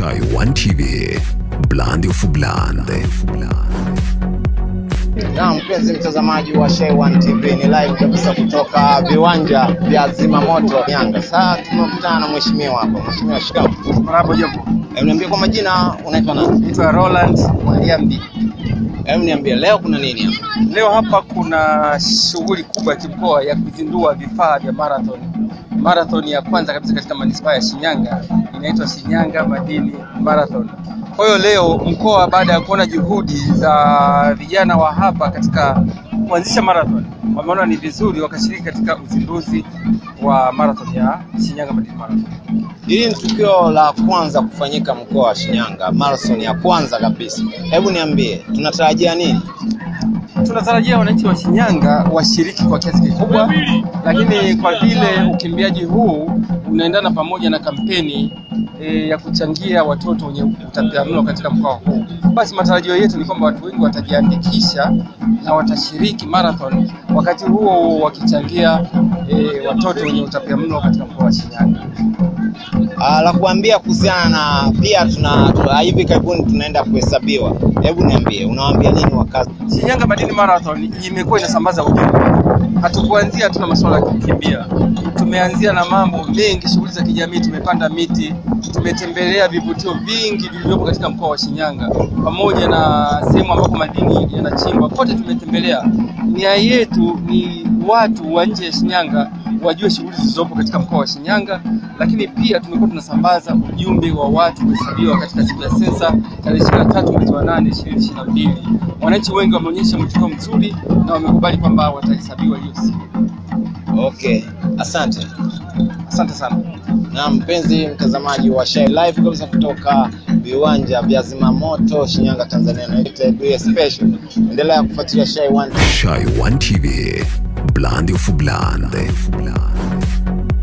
Shy One TV, Blandi of Blandi. Na mpenzi mtazamaji wa Shay One TV ni live kabisa kutoka viwanja vya Zimamoto Yanga. Sasa tumekutana na mheshimiwa hapa. Mheshimiwa shikamoo. Marahaba jambo. Hebu niambie kwa majina unaitwa nani? Naitwa Roland Mwaliambi. Hebu niambie leo kuna nini hapa? Leo hapa kuna shughuli kubwa ya kimkoa ya kuzindua vifaa vya marathon. Marathon ya kwanza kabisa katika manispaa ya Shinyanga inaitwa Shinyanga Madini Marathon. Kwa hiyo leo mkoa baada ya kuona juhudi za vijana wa hapa katika kuanzisha marathon, wameona ni vizuri wakashiriki katika uzinduzi wa marathon ya Shinyanga Madini Marathon. Hili ni tukio la kwanza kufanyika mkoa wa Shinyanga, marathon ya kwanza kabisa. Hebu niambie tunatarajia nini? tunatarajia wananchi wa Shinyanga washiriki kwa kiasi kikubwa, lakini kwa vile ukimbiaji huu unaendana pamoja na kampeni e, ya kuchangia watoto wenye utapiamlo katika mkoa huu, basi matarajio yetu ni kwamba watu wengi watajiandikisha na watashiriki marathon, wakati huo wakichangia e, watoto wenye utapiamlo katika mkoa wa Shinyanga. Ah, la kuambia kuhusiana na pia tuna tuna- hivi karibuni tunaenda kuhesabiwa. Hebu niambie unawaambia nini wakazi? Shinyanga Madini Marathon imekuwa inasambaza ujumbe. Hatukuanzia tuna masuala ya kukimbia, tumeanzia na mambo mengi, shughuli za kijamii, tumepanda miti, tumetembelea vivutio vingi vilivyopo katika mkoa wa Shinyanga pamoja na sehemu ambapo madini yanachimbwa, kote tumetembelea. Nia yetu ni watu wa nje ya Shinyanga wajue shughuli zilizopo katika mkoa wa Shinyanga, lakini pia tumekuwa tunasambaza ujumbe wa watu kuhesabiwa katika siku ya sensa tarehe 23 mwezi wa 8 2022. Wananchi wengi wameonyesha mwitikio mzuri na wamekubali kwamba watahesabiwa hiyo siku. Okay, asante. Asante sana. Na mpenzi mtazamaji wa Shay Live kabisa kutoka viwanja vya Zimamoto Shinyanga, Tanzania, naitwa Bia Special. Endelea kufuatilia Shay One Shy One TV, Blandi of Blandi.